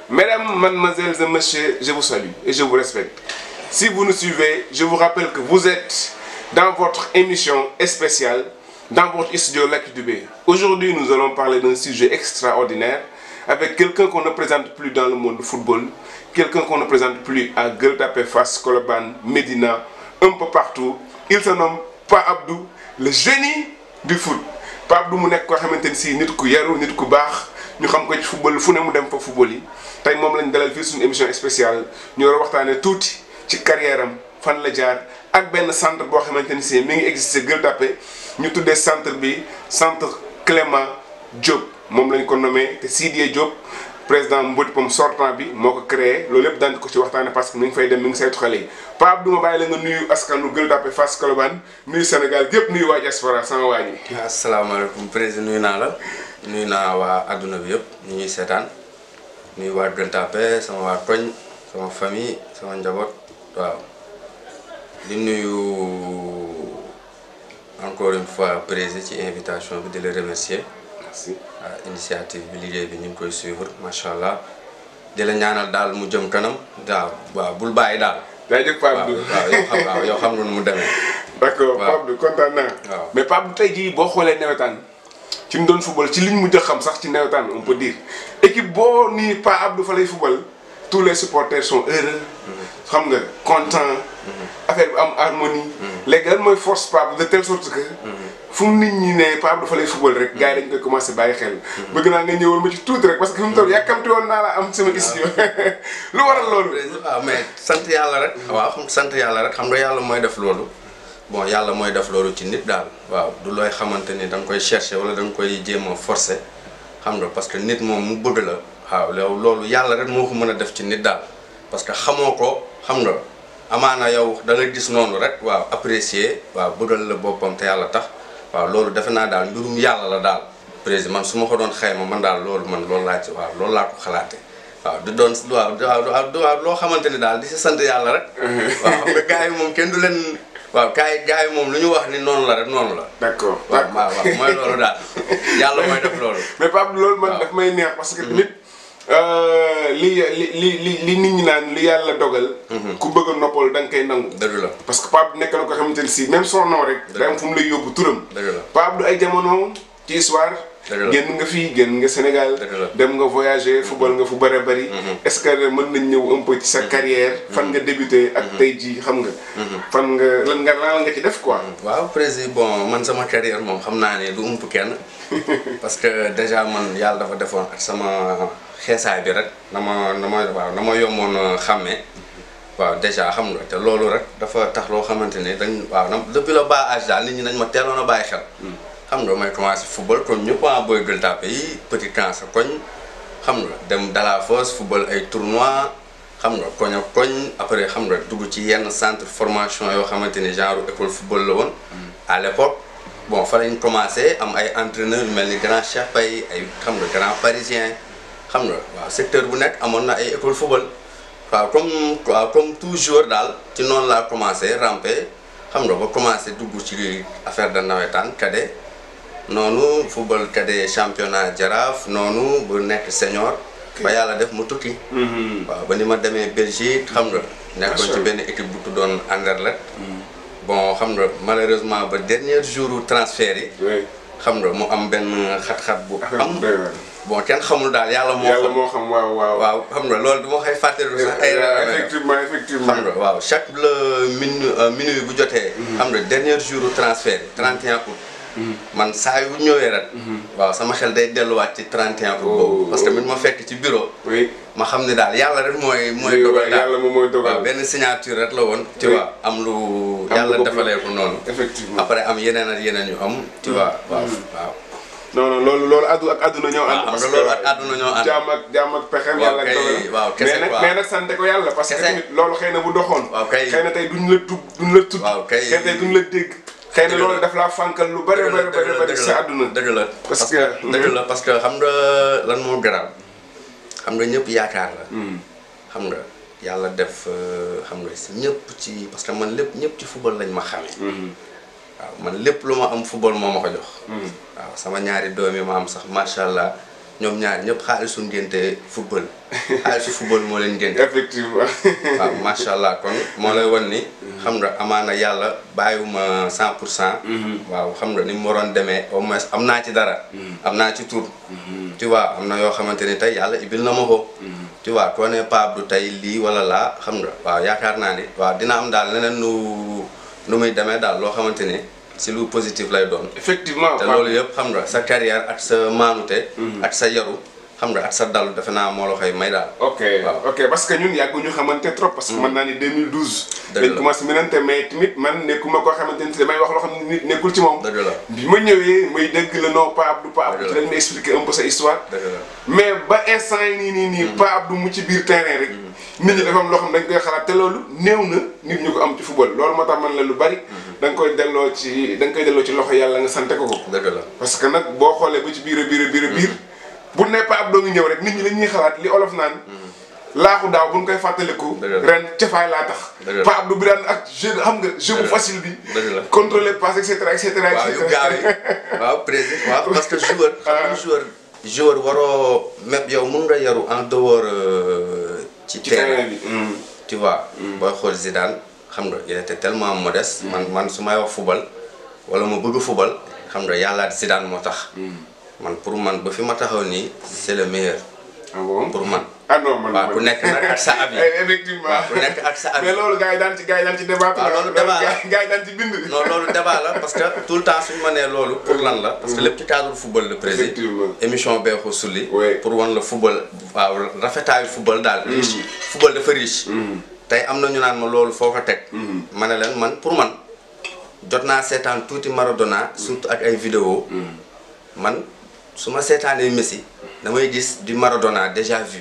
Mesdames, mademoiselles et messieurs, je vous salue et je vous respecte. Si vous nous suivez, je vous rappelle que vous êtes dans votre émission spéciale, dans votre studio Lac Dubé. Aujourd'hui, nous allons parler d'un sujet extraordinaire avec quelqu'un qu'on ne présente plus dans le monde du football, quelqu'un qu'on ne présente plus à Gueule-Tapée Fass, Colobane, Médina, un peu partout. Il se nomme Pa Abdou, le génie du foot. Pa Abdou mu nekk koo xamante ni si nit ku yaru nit ku baax ñu xam ko ci football fu ne mu dem fa football yi tey moom lañ dalal fii suñu émission spéciale ñu war a waxtaanee tuuti ci carrière am fan la jaar ak benn centre boo xamante ni si mi ngi existé Gueule-Tapée ñu tuddee centre bi centre Clément Diop moom lañ ko nommé te Sidiye Diop président Mbodj Pom sortant bi moo ko créé loolu lépp daan ko ci waxtaane parce que mi ngi fay dem mi ngi saytu xale yi Pa Abdou ma bàyyi la nga nuyu askanu Gueule-Tapée Fass Colobane nuyu Sénégal gépp nuyu waa diaspora sama waa ji asalaamaaleykum président nuyu naa la nuyu naa waa adduna bi yëpp ñu ñuy seetaan nuyu waa Gueule-Tapée sama waa koñ sama famille sama njaboot waaw di nuyu encore une fois président ci invitation bi di la remercier merci waaw initiative bi liggéey bi ñu ngi koy suivre macha allah di la ñaanal daal mu jëm kanam waaw waaw bul bàyyi daal. jaajëf Pa waaw Abdou waaw yow xam waaw yow xam nga nu mu demee. d'accord waaw. Pa Abdou kontaan naa waaw. mais Pa Abdou tey jii boo xoolee nawetaan ci ñu doon football ci liñ mujj a xam sax ci nawetaan on peut dire équipe boo nii Pa Abdou fa lay football tous les supporters sont heureux xam nga content affaire bi am harmonie léegi lan mooy force Pa Abdou de telle sorte que fu mu nit ñi ne Pa Abdou fa lay football rek gars yi dañ koy commencé bàyyi xel bëgg naa nga ñëwal ma ci tuuti rek parce que fi mu toll yàkkamti woon naa la am sama studio lu waral loolu waaw mais sant yàlla rek. waaw xam sant yàlla rek xam nga yàlla mooy def loolu. bon yàlla mooy def loolu ci nit daal. waaw du looy xamante ni da nga koy chercher wala da nga koy jéem a forcer xam nga parce que nit moom mu bëgg la. waaw loolu loolu yàlla rek moo ko mën a def ci nit daal parce que xamoo ko xam nga amaana yow da nga gis noonu rek waaw apprécier waaw bëggal la boppam te yàlla tax waaw loolu defe naa daal mbirum yàlla la daal. président man su ma ko doon xayma man daal loolu man loolu laa ci waaw loolu laa ko xalaatee. waaw du doon waaw waaw waaw loo xamante ni daal di si sant yàlla rek. waaw xam nga gars yi moom kenn du leen. waaw gars yi gars yi moom lu ñu wax ni noonu la rek noonu la. d'accord waaw waaw waaw mooy loolu daal yàlla mooy def loolu. mais Pape loolu man waaw. daf may neex parce que tamit li li li li li nit ñi naan li yàlla dogal. ku bëgg a noppal da nga koy nangu. dëgg la parce que Pape nekk na ko xamante ne si même son nom rek. day am fu mu lay yóbbu turam. dëgg la Pape du ay jamono ci histoire. Dëgg la. génn nga fii génn nga Sénégal. Dëgg la. dem nga voyager football nga fu bëri bëri. est-ce que mën nañ ñëw un peu ci sa carrière. fan nga débuté ak tey jii xam nga. fan nga lan nga lan nga ci def quoi. waaw président bon man sama carrière moom xam naa ne du ump kenn parce que déjà man yàlla dafa defoon ak sama xeesaay bi rek na ma na ma waaw na ma yomboon a xàmmee waaw déjà xam nga te loolu rek dafa tax loo xamante ne dañ waaw na depuis le bas âge daal nit ñi dañ ma teeloon a bàyyi xel xam nga may commencé football comme ñëpp a booy Gueule-Tapée yi petit camp sa koñ xam nga dem Dalafosse football ay tournoi xam nga koñ ak koñ après xam nga dugg ci yenn centre formation yoo xamante ni genre école football la woon à l'époque bon fa lañ commencé am ay entraîneurs yu mel ni grand Cheikh Paye ay xam nga grand parisien xam nga waaw secteur bu nekk amoon na ay école football waaw comme waaw comme toujours daal ci noonu laa commencé ramper xam nga ba commencé dugg ci affaire de nawetaan cadet noonu football cadet championnat jaraaf noonu bu nekk senior ba yàlla def mu tukki waaw ba ni ma demee Belgique xam nga nekkoon ci benn équipe bu tuddoon Anderlecht bon xam nga malheureusement ba dernier jour transfert yi oui xam nga mu am benn xat-xat bu affaire am bu doy waar. bon kenn xamul daal yàlla moo yàlla xam moo xam waaw waaw. waaw xam nga loolu du ma koy fàttaliku sax ay effectivement effectivement. xam nga waaw chaque le minu minuit bu jotee. xam nga dernier jour transfert yi 31 août. man saa yu ñëwee rek. waaw sama xel day delluwaat ci 31 août boobu. parce que mit ma fekk ci bureau. oui. ma xam ne daal yàlla rek mooy. mooy Lii dogal daal yàlla moom mooy dogal. waaw benn signature rek la woon. tu Oui. vois am lu Am yàlla lu bopp defalee ko noonu. effectivement. après am yeneen ak yeneen yu am. tu vois waaw waaw. non non loolu loolu addu ak àdduna ñoo ànd. waaw parce xam que nga loolu ak àdduna ñoo ànd. jaam ak jaam ak pexem Waaw yàlla ak kay, dogalam. waaw, kese mais nag quoi. mais nag sante ko yàlla parce que Kese. tamit loolu xëy na bu doxoon. Waaw kay. xëy na tey duñ la tub duñ la tudd. Waaw kay. xëy na tey duñ la dégg. xëy na Dëgg la. loolu daf laa fànkal lu bëri bëri bëri bëri dëgg ci sa àdduna. dëgg la Parce que- dëgg la parce que xam nga lan moo garaaw xam nga ñëpp yaakaar la xam nga yàlla def euh, xam nga si ñëpp ci parce que man lépp ñëpp ci football lañ ma xamee waaw man lépp lu ma am football moo ma ko jox waaw sama ñaari doom yi ma am sax macha allah ñoom ñaar ñëpp xaalisu ngénte football xaalisu football moo leen ngénte effectivement waaw macha allah kon moo lay wan ni xam nga amaana yàlla bàyyiwuma cent pour cent waaw xam nga ni mu waroon demee au moins am naa ci dara am naa ci tur tu vois am na yoo xamante ni tey yàlla ibil na ma ko tu vois koo ne Pape Abdou tey lii wala laa xam nga waaw yaakaar naa ni waaw dina am daal leneen nu nu muy demee daal loo xamante ni si lu positif lay doon effectivement te loolu yëpp xam nga sa carrière ak sa maanute ak sa yaru xam nga ak sa dalu defe naa moo la koy may daal ok waaw. ok parce que ñun yàgguñu xamante trop parce que mën naa ni 2012 Dëgg dañ la. commencé mënante mais tamit man nekkuma koo xamante ni damay wax loo xam ne nit nekkul ci moom dëgg la bi ma ñëwee may dégg le nom Pape Abdou Pape Abdou Dëgg ci la. lañ ma expliquer un peu sa histoire dëgg la mais ba instant yi nii nii nii Pape Abdou mu ci biir terrain rek nit ñi dafa am loo xam ne dañ koy xalaat te loolu néew na nit ñu ko am ci football loolu moo tax man la lu bari da nga koy delloo ci da nga koy delloo ci loxo yàlla nga sante ko ko dëgg la parce que nag boo xoolee ba ci biir a biir a biir a biir bu ne Pape Abdou ngi ñëw rek nit ñi dañuy xalaat li olof naan laaxu daaw bu ñu koy fàttaliku. Dëgg la. ren cafaay laa tax. Dëgg la. Pape Abdou bi daan ak jeu xam nga jeu bu Dëgg la. facile bi. Dëgg la. contrôler passe et cetera et cetera. et waaw yu cetera. gaaw yi waaw président waaw parce que joueur xam nga joueur joueur waroo même yow mun nga yaru en dehors euh, ci ci terrain terrain bi. Mm. tu vois booy xool Zidane xam nga il était tellement modeste man man su may wax football wala ma bëgg football xam nga yàlla Zidane moo tax man pour man ba fi ma taxaw nii c'est le meilleur ah bon pour man ah non man waaw ku nekk nag ak sa avis Eh, effectivement waaw ku nekk ak sa avis mais loolu gars yi daan ci gars yi daan ci débat. waaw loolu débat la. gars yi daan ci bind. non loolu débat la parce que tout le temps suñu ma nee loolu pour lan la parce que lépp ci cadre football le président Effectivement. émission bee ko sulli Ouais. pour wan la football waaw rafetaayu football daal riche football dafa riche tey am na ñu naan ma loolu foo ko teg ma ne leen man pour man jot naa seetaan tuuti Maradona surtout ak ay vidéo man su ma seetaanee Messi damay gis du Maradona déjà vu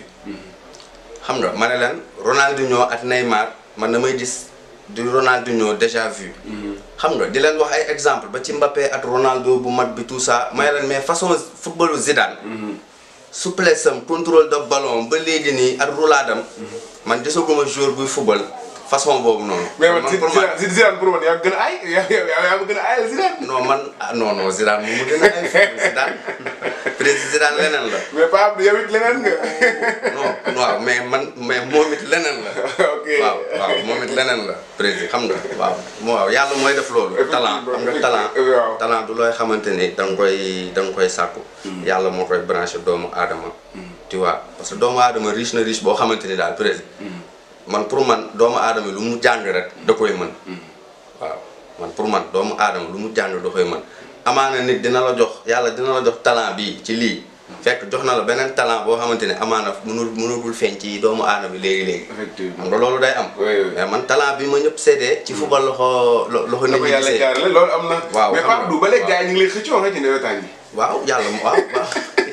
xam nga ma ne leen Ronaldinho ak Neymar man damay gis du Ronaldinho déjà vu. xam nga di leen wax ay exemple ba ci Mbappé ak Ronaldo bu mag bi tout ça may leen mais façon footballu Zidane. souplesse am contrôle de ballon ba léegi nii ak roulaadam. man gisaguma joueur buy football façon boobu noonu. mais man pour man Zidane Zidane pour man yaa gën a ay yaa yaa yaa ma gën a ayal Zidane. non man ah non non Zidane moom mu gën a ay football Zidane président Zidane leneen la. mais Pape Abdou yow it leneen nga. non waaw mais man mais moom it leneen la. ok waaw waaw moom it leneen la président xam nga waaw moo waaw yàlla mooy def loolu talent xam nga talent waaw. talent du looy xamante ni da nga koy da nga koy sàkku yàlla moo koy branché doomu aadama tu vois parce que doomu aadama riche na riche boo xamante ni daal président man pour man doomu aadama lu mu jàng rek da koy mën waaw man pour man doomu aadama lu mu jàng da koy mën amaana nit dina la jox yàlla dina la jox talent bii ci lii fekk jox na la beneen talent boo xamante ne amaana mënul mënagul feeñ ci doomu aadama bi léegi-léegi effectivement. xam nga loolu day am Oui, oui. mais man talent bi ma ñëpp seetee ci football loxo lo- loxo na nit ko ñi yàlla gisee jaarale loolu am na. Waaw, mais xam Pape nga. Abdou ba léegi gars yi ñu ngi lay xëccoo nga ci nawetaan yi. waaw yàlla mu waaw waaw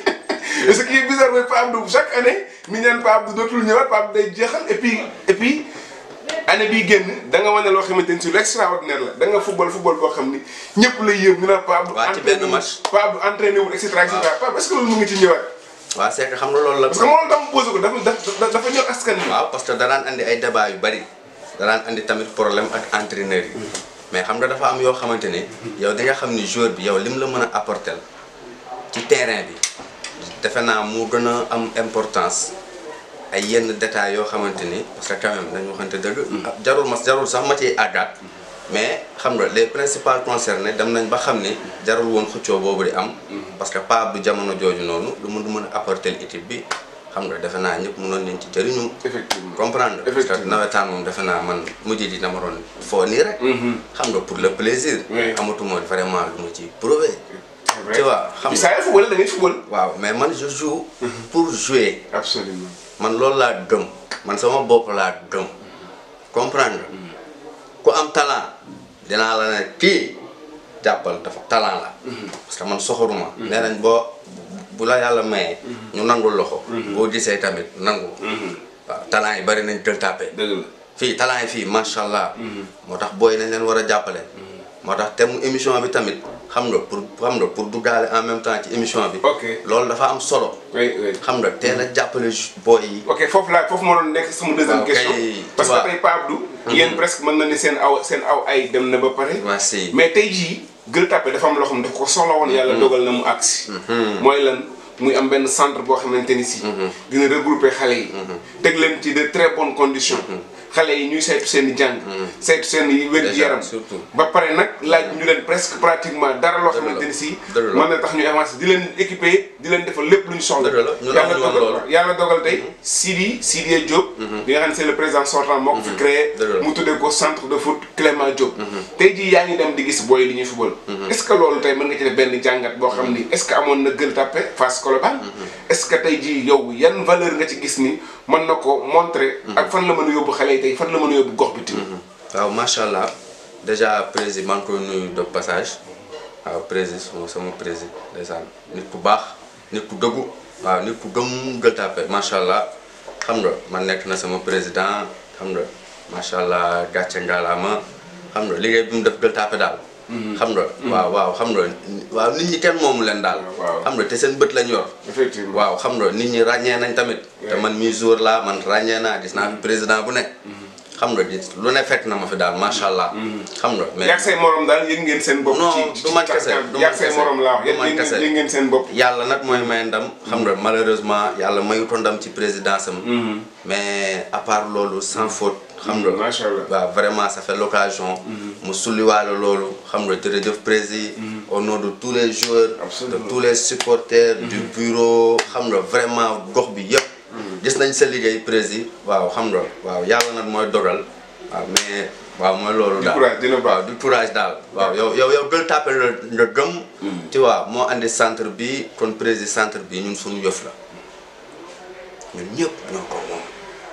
et ce qui est bizarre mooy Pape Abdou chaque année ni ñaan Pape Abdou dootul ñëwaat Pape Abdou day jeexal et puis et puis année bii génn da nga wane loo xamante ni si lu extraordinaire la da nga football football boo xam ni ñëpp lay yëg ñu naan Pape Abdou. Waa, ci benn match. Pape Abdou entraîné wul et cetera et cetera Pape est-ce que loolu mu ngi ci ñëwaat. waaw c'est que xam nga loolu la parce que moom dama posé ko dafa dafa dafa ñor askan wi. waaw parce que danaan andi ay débat yu bari danaan andi tamit problème ak entraîneur yi mais xam nga dafa am yoo xamante ne yow di nga xam ni joueur bi yow lim la mën a apporter ci terrain bi defe naa mu gën a am importance ay yenn détails yoo xamante ni parce que quand même nañu waxante dëgg jarul ma jarul sax ma ciy àggaat mais xam nga les principaux concernés dem nañ ba xam ni jarul woon xëccoo boobu di am parce que Pape du jamono jooju noonu lu mu mën a apporter équipe bi xam nga defe naa ñëpp mënoon nañ ci jëriñu effectivement. comprendre parce que Effectivement. nawetaan moom defe naa man mujj di dama doon foo nii rek xam nga pour le plaisir Oui. amatuma vraiment lu ma ci prouver c'est vrai tu vois xam bi nga saa yoo football da ngay football. waaw mais man je joue pour jouer absolument. man loolu laa gëm man sama bopp laa gëm comprendre nga ku am talent dinaa la ne kii jàppal dafa talent la parce que man soxoruma nee nañ boo bu la yàlla mayee ñu nangul loxo boo gisee tamit nangu waaw talent yi bari nañ tël tàppe dëgg la. fii talent yi fii macha allah moo tax booy nañ leen war a jàppale moo tax thème émission bi tamit xam nga pour xam nga pour duggaale en même temps ci émission bi ok loolu dafa am solo oui oui. xam nga teel a jàppale ju- booy yi ok foofu laa foofu moo doon nekk sama deuxième Waaw, question kay, parce tu vois. que tey Pape Abdou yéen presque mën na ni seen aw seen aw ay dem na ba pare merci mais tey jii Gueule Tapée dafa am loo xam ne dafa ko soxla woon yàlla dogal na mu agsi mooy lan muy am benn centre boo xamante ni si. dina regrouper xale yi. teg leen ci de très bonnes conditions. xale yi ñuy saytu seen i jàng. saytu seen i wér-gu-yaram. surtout. ba pare nag laaj ñu leen presque pratiquement dara loo xamante ni si. dëgg la mën na tax ñu avancer di leen équiper di leen defal lépp lu ñu soxla. Dëgg la ñun yàlla amuñu woon dogal loolu. yàlla dogal tey Sidi Sidiya Diop. bi nga xam ne c'est le président sortant moo ko fi créé. Dëgg la. mu tuddee ko centre de foot Clément Diop. tey jii yaa ngi dem di gis booy li ñuy football. est-ce que loolu tey mën nga ci def benn jàngat boo xam ni est-ce que amoon na Gueule Tapée Fass Colobane. est-ce que tey jii yow yan valeur nga ci gis ni mën na ko montrer. ak fan la mën a yóbbu xale yi tey fan la mën a yóbbu gox bi tamit. waaw macha allah déjà président maa ngi koy nuyu de passage waaw président sama sama président ndeysaan nit ku baax nit ku dëggu waaw nit ku gëm Gueule Tapée macha allah xam nga man nekk na sama président xam nga macha allah gàcce ngalaama xam nga liggéey bi mu def Gueule Tapée daal. xam nga waaw waaw xam nga waaw nit ñi kenn moomu leen daal. waaw. xam nga te seen bët lañ yor. effectivement waaw xam nga nit ñi ràññee nañ tamit. te man mii jour laa man ràññee naa gis naa fi président bu nekk. xam nga gis lu ne fekk na ma fi daal macha allah. xam nga mais yàgg say morom daal yëg ngeen seen bopp. Non, ci du man kese, du man yàgg say kese, morom laa wax du man yëg kese. ngeen yëg ngeen seen bopp. yàlla nag mooy may ndam. xam nga malheureusement yàlla mayutoon ndam ci présidence am. mais à part loolu sans faute. xam nga macha allah. waaw vraiment ça fait l'occasion mu sulliwaale loolu xam nga jërëjëf président au nom de tous les joueurs Absolument. de tous les supporters du bureau xam nga vraiment gox bi yëpp gis nañ sa liggéey président waaw xam nga waaw yàlla nag mooy dogal waaw mais waaw mooy loolu Du daal courage, dina baax. waaw du courage daal waaw yow yow yow Gueule Tapée la nga gëm tu vois moo andi centre bi kon président centre bi ñun suñu yëf la ñun ñëpp ñoo ko moom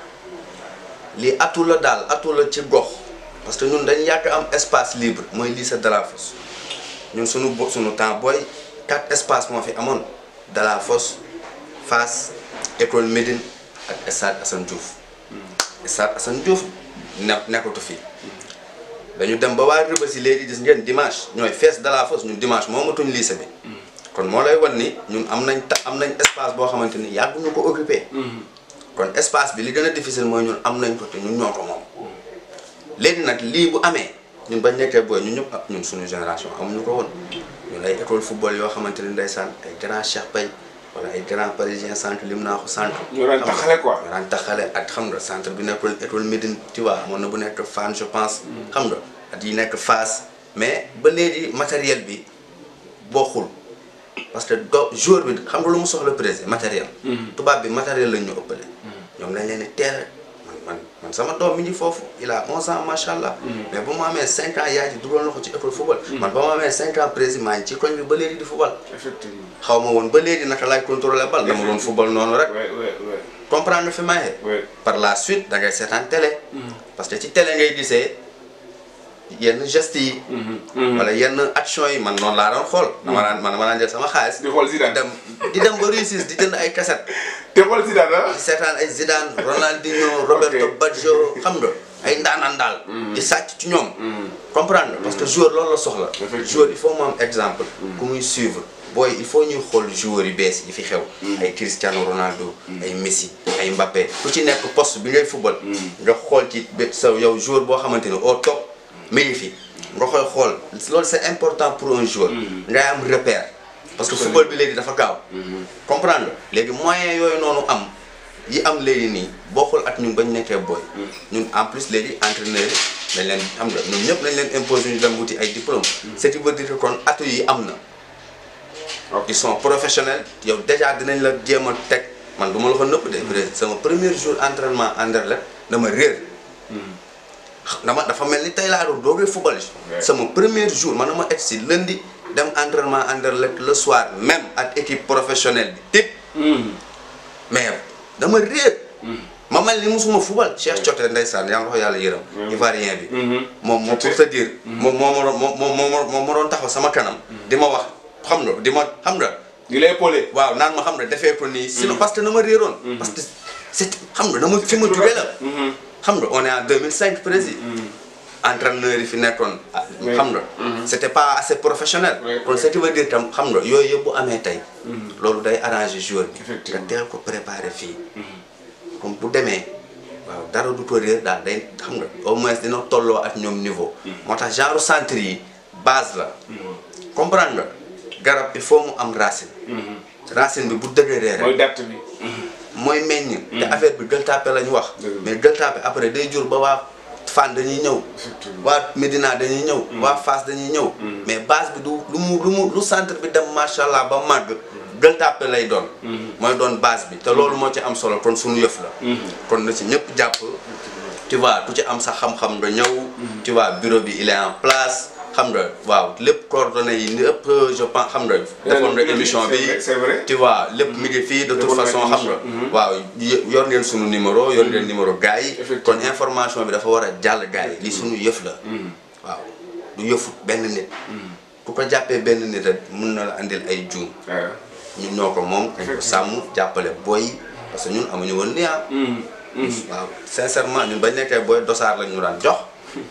lii atu la daal atu la ci gox parce que ñun dañ yàgg am espace libre mooy lycée Delafosse ñun suñu bo suñu temps booy quatre espace moo fi amoon Delafosse Fass école Médine ak stade Assane Diouf stade Assane Diouf ne nekkatu fii dañu dem ba waa Rebeuss yi léegi gis ngeen dimanche ñooy fees Delafosse ñun dimanche moomatuñ lycée bi kon moo lay wan ni ñun am nañ ta am nañ espace boo xamante ni yàgguñu ko occupé kon espace bi li gën a difficile mooy ñun am nañ ko te ñun ñoo ko moom léegi nag lii bu amee ñun bañ nekkee booy ñun ñëpp ah ñun suñu génération amuñu ko woon ñun ay école football yoo xamante ni ndeysaan ay grand Cheikh Paye wala ay grand parisien centre lim naa ko centre Ñoo daan xam nga, taxale quoi. ñoo daan taxale ak xam nga centre bi nekkoon école Médine tu vois amoon na bu nekk Fann je pense xam nga at yi nekk Fass mais ba léegi matériel bi bokkul parce que do jour bi xam nga lu mu soxla président matériel tubaab bi matériel lañ ñu ëppale ñoom lañ leen di teel a man man man sama doom mi ngi foofu il a 11 ans macha allah mais ba mu amee 5 ans yaay ji dugal na ko ci école football man ba mu amee 5 ans président maa ngi ci koñ bi ba léegi di football effectivement. xaw ma woon ba léegi naka laay contrôler bal dama doon football noonu rek ouais ouais ouais. comprendre fi maye Ouais. par la suite da ngay seetaan télé parce que ci télé ngay gisee yenn gestes yi wala yenn action yi man noonu laa doon xool dama daan man dama daan jël sama xaalis di xool di Zidane. dem di dem ba Russie di jënd ay cassette te xool Zidane ah. di seetaan ay Zidane Ronaldinho Roberto Ok. Baggio xam nga ay ndaanaan daal di sàcc ci ñoom comprendre nga parce que joueur loolu la soxla Effectivement. joueur il faut mu am exemple ku muy suivre booy il faut ñuy xool joueurs yu bees yi fi xew ay Cristiano Ronaldo ay Messi ay Mbappé ku ci nekk poste bi ngay football nga xool ci bé- sa yow joueur boo xamante ni au top mi ngi fi nga koy xool loolu c'est important pour un joueur ngay am repère parce que football bi léegi dafa gaaw comprendre nga léegi moyen yooyu noonu am yi am léegi nii bokkul ak ñun bañ nekkee booy ñun en plus léegi entraîneur yi dañ leen xam nga ñun ñëpp dañ leen imposer ñu dem wuti ay diplôme ce qui veut dire que kon atu yi am na ils sont professionnels yow déjà dinañ la jéem a teg man du ma la ko nëpp de président sama premier jour entraînement Anderlecht dama réer dama dafa mel ni tey laa doon doogee football Ouais. sama premier jour man dama egg si lundi dem entraînement Anderlecht le soir même ak équipe professionnelle bi tip mais dama réer ma mel ni musuma football Cheikh Cote ndeysaan yaa ngi ko yàlla yërëm ivoirien bi moom moom pour te dire moom moo ma doon moom moo ma moo ma doon taxaw sama kanam di ma wax xam nga di ma xam nga di lay épaulé. waaw naan ma xam nga defee ko nii sinon parce que na ma réeroon parce que c'est xam nga dama fi ma jugee la xam nga on est en 2005 précis entraîneur yi fi nekkoon ah, Oui. xam nga c'était pas assez professionnel Oui, kon oui. ce qui veut dire tam xam nga yooyu yëpp bu amee tey loolu day arranger joueur bi nga Effectivement. teel ko préparer fii comme bu demee waaw dara du ko réer daal day xam nga au moins dina tolloo ak ñoom niveau moo tax genre centre yi base la comprendre nga garab il faut mu am racine racine bi bu dëgëree rek mooy date bi. mooy meññ. te affaire bi Gueule Tapée la ñu wax. Dëgg la. mais Gueule Tapée après day jur ba waa Fann dañuy ñëw. Effectivement. waa Médina dañuy ñëw. waa Fass dañuy ñëw. mais base bi du lu mu lu mu lu centre bi dem macha allah ba màgg. Gueule Tapée lay doon. mooy doon base bi te loolu moo ci am solo kon suñu yëf la. kon na ci ñëpp jàpp. tu vois ku ci am sa xam-xam nga ñëw. tu vois bureau bi il est en place xam nga waaw lépp coordonnées yi lépp je pense xam nga. defoon nga émission bi c'est vrai, c'est vrai. tu vois lépp mi ngi fii de toute Defoon nga façon xam nga. émission. waaw y- yor ngeen sunu numéro yor ngeen numéro gars yi. Effectivement. kon information bi dafa war a jàll gars yi li sunu yëf la. waaw du yëfu benn nit. ku ko jàppee benn nit rek mun na la andil ay juum. waaw. ñun ñoo ko moom. dañ ko sàmm jàppale booy yi parce que ñun amuñu woon lii ah. waaw sincèrement ñun bañ nekkee booy dosaar lañ ñu daan jox.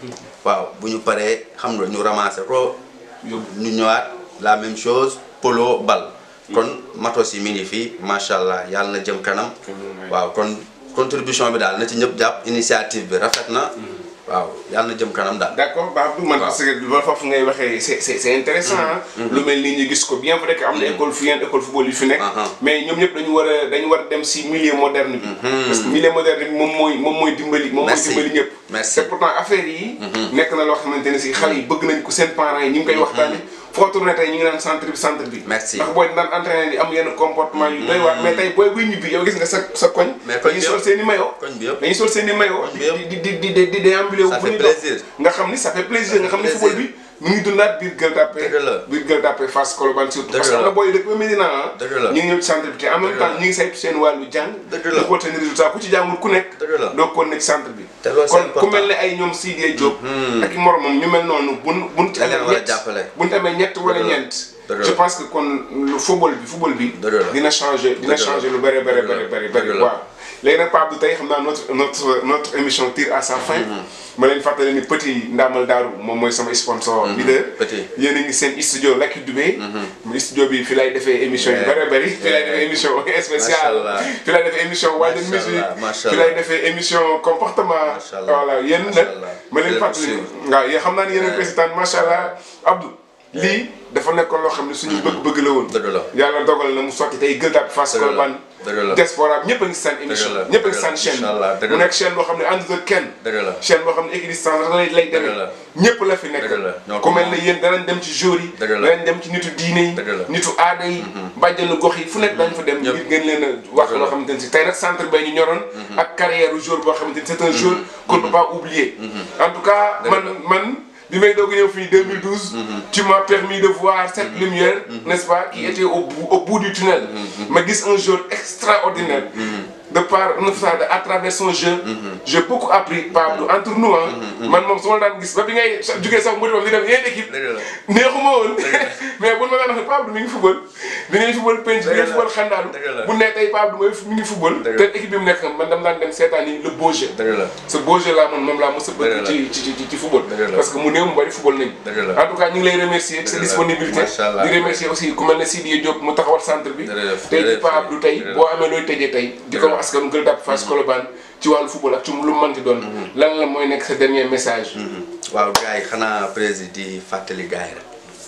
waaw bu ñu paree xam nga ñu ramassé ko. Yóbbu. ñu ñëwaat la même chose polo bal. kon matos yi mi ngi fii macha allah yàlla na jëm kanam. waaw kon contribution bi daal na ci ñëpp jàpp initiative bi rafet na. waaw yàlla na jëm kanam daal. d'accord Babou man Waaw. parce que loolu foofu ngay waxee c'est c'est c'est intéressant ah. lu mel nii ñu gis ko bien vrai que am na école fi yenn école football yu fi nekk. Uh-huh. mais ñoom ñëpp dañu war a dañu war a dem si milieu moderne bi. parce que milieu moderne bi moom mooy moom mooy dimbali. moom mooy Merci. dimbali ñëpp. Merci. te pourtant affaire yi. nekk na loo xamante ne si xale yi bëgg nañ ko seen parents yi ñu ngi koy waxtaanee. foo tourné tey ñu ngi naan centre bi centre bi. Merci. ndax booy daan entraîné di am yenn comportement yu doy waar mais tey booy buy ñibbi yow gis nga sa sa koñ. Mais koñ dañuy bi sol yëpp. seen i maillot. koñ bi yëpp. dañuy sol seen i maillot. Koñ bi yëpp. di di di di di déambulé wu Ça fu fait ñuy dox. plaisir. nga xam ni ça fait plaisir nga xam ni plaisir. football bi mu ngi dundaat biir Gueule Tapée Dëgg la. biir Gueule Tapée Fass Colobane surtout Dëgg parce que am la. na booy dëkk ba Médina ah Dëgg la. ñu ngi ñëw ci centre bi te en même Dëgg temps la. ñu ngi saytu seen wàllu jàng Dëgg la. di ko seen résultat ku ci jàngul ku nekk Dëgg la. doo ko ne ci centre bi Te loolu c'est kon ku important. mel ne ay ñoom Sidiye Diop ak i moromam ñu mel noonu buñ buñ ci Dañ leen amee war a ñett jàppale. buñ amee ñett wala Dëgg la. ñeent Dëgg je la. pense que kon lu football bi football bi Dëgg la. dina changer dina Dëgg la. changer lu bëri bëri Dëgg la. bëri bëri Dëgg bëri la. waaw léegi nag Pape Abdou tey xam naa notre notre notre émission tire à sa fin ma leen fàttali ni Petit Ndamal Daaru moom mooy sama sponsor leader Petit. yéen a ngi seen studio Lucky Dubé mu studio bi fi lay defee émission yu Yeah. bëri bëri fi lay defee émission spéciale Macha Allah. fi lay defee émission waajal Macha musique Allah, macha fi Allah. lay defee émission comportement Macha Allah. voilà yéen Macha nag Allah. ma leen Di leen fàttali suivre. waaw yéen xam naa ni yéen a ngi koy seetaan macha allah Abdou lii dafa nekkoon loo xam ne suñu bëgg-bëgg la woon Dëgg la. yàlla dogal na mu sotti tey Gueule Tapée Fass Dëgg la. Colobane Dëgg la. diaspora bi ñëpp a ngi seen émission la. ñëpp a ngi Dëgg la. seen chaîne Inch'Allah. Dëgg mu la. nekk chaîne boo xam ne àndut ak kenn Dëgg la. chaîne boo xam ne équidistance rek lay lay demee la. ñëpp la fi nekk Dëgg la. Ñoo ku ko mel moom. ne yéen danañ dem ci jour yi Dëgg la. danañ dem ci nitu diine yi Dëgg la. nitu aada yi bàjjanu gox yi fu nekk dañ fa dem Ñëpp. ngir ngeen leen a wax Dëgg la. loo xamante ne si tey nag centre bay ñu ñoroon ak carrière u jour boo xamante ni c'est un jour qu'on ne peut pas oublier en tout cas Dëgg man la. man bi may doog a ñëw fii 2012 tu m'as permis de voir cette lumière n'est-ce pas qui était au bout au bout du tunnel ma gis un jour extraordinaire de par neuf ans à travers son jeu j'ai beaucoup appris Pablo entre nous ah man moom su ma la daan gis ba bi ngay jugee sax mu dem di dem yeneen équipe Dëgg la. neexuma woon mais bu ma daan wax ne Pablo mi ngi football bi ngay football penc bi ngay Dëgg la. football xandaalu Dëgg la. bu ne tey Pablo mooy mi ngi football Dëgg te la. équipe bi mu nekk man dama daan dem seetaan yi le beau jeu Dëgg la. ce beau jeu là man moom laa mos a Dëgg bëgg la. ci ci ci ci football Dëgg la. parce que mu néew mu bari football nañ Dëgg la. en tout cas ñu ngi lay remercier ci sa Dëgg la. disponibilité Macha Allah. di remercier aussi ku mel ne Sidiye Diop mu taxawal centre bi Jërëjëf. tey ci Jërëjëf. Pa Abdou tey Jërëjëf. boo amee looy tëjee tey di ko Jërëjëf. wax askanu Gueule Tapée Fass Colobane ci wàllu football ak ci lu mu mënti doon lan la mooy nekk sa dernier message waaw gars yi xanaa président di fàttali gars yi rek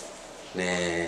ne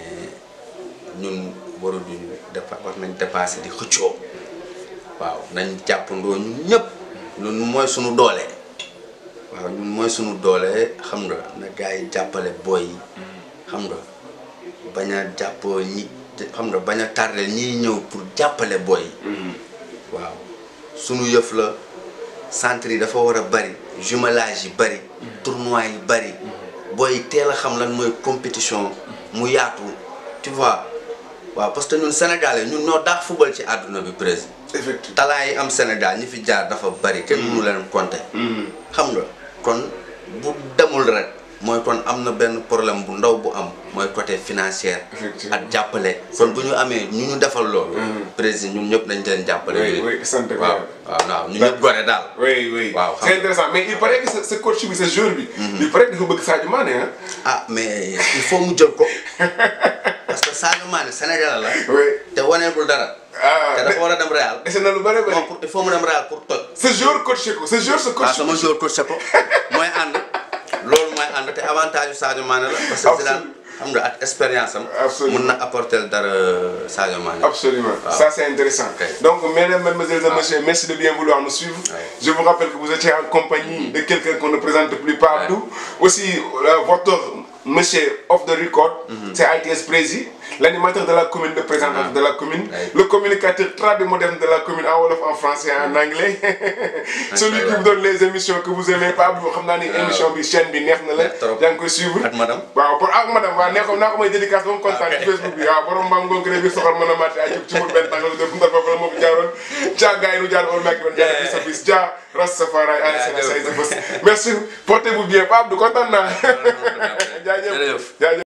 ñun waruñu defa war nañ dépassé di xëccoo waaw nañ jàppandoo ñun ñëpp ñun mooy suñu doole waaw ñun mooy suñu doole xam nga na gars yi jàppale booy yi xam nga bañ a jàpp ñi xam nga bañ a tardel ñiy ñëw pour jàppale booy yi waaw sunu yëf la centre yi dafa war a bari jumelage yi bari tournoi yi bari booy teel a xam lan mooy compétition mu yaatu tu vois waaw parce que ñun sénégalais ñun ñoo daax football ci àdduna bi président effectivement talent yi am Sénégal ñi fi jaar dafa bari kenn mënu leen compter xam nga kon bu demul rek mooy kon am na benn problème bu ndaw bu am mooy côté financier Effectivement. ak jàppale kon bu ñu amee ñu ñu defal loolu président ñun ñëpp dañ leen jàppale oui ñu oui sant ko waaw waaw waaw ñu ñëpp gore daal oui oui Waaw, xam c'est intéressant mais il paraît que sa sa coach bi sa joueur bi il paraît que dafa bëgg Sadio Mané ah ah mais il faut mu jël ko parce que Sadio Mané Sénégal la oui te waneegul dara ah te dafa war a dem Real dese na lu bëri bëri non pour il faut mu dem Real pour toj sa joueur coaché ko sa joueur sa waaw coach sama joueur coach ko mooy ànd loolu mooy ànd te avantage yu Sadio Mané la parce que Zidane xam nga ak expérience am. Absolument. mun na apporter dara Sadio Mané. Absolument. Ça, c'est intéressant. Ok. Donc, mesdames, mademoiselles et messieurs, merci de bien vouloir nous suivre. Ouais. Je vous rappelle que vous étiez en compagnie de quelqu'un qu'on ne présente plus partout. Aussi, euh, votre monsieur off the record, c'est ITS Prési, l'animateur de la commune, le présentant de la commune, Ouais. le communicateur très moderne de la commune en Wolof, en français et en anglais. Celui qui vous donne les émissions que vous aimez pas, vous savez, émission bi chaîne bi neex na la, Neex trop. yaa ngi koy suivre. ak madame. waaw pour ak madame waaw nee ko naa ko may dédicace ba mu kontaan ci Facebook bi waaw borom mbaam ngoon bi soxal mën a màtte ay jub ci mur benn tàngal de ndar foofu la moo fi jaaroon caa gars yi nu jaar ol mekk ben jaar fi sa bis ja ras safara ay sena say sa bés merci portez-vous bien Pape Abdou kontaan naa jaajëf Jërëjëf. jaajëf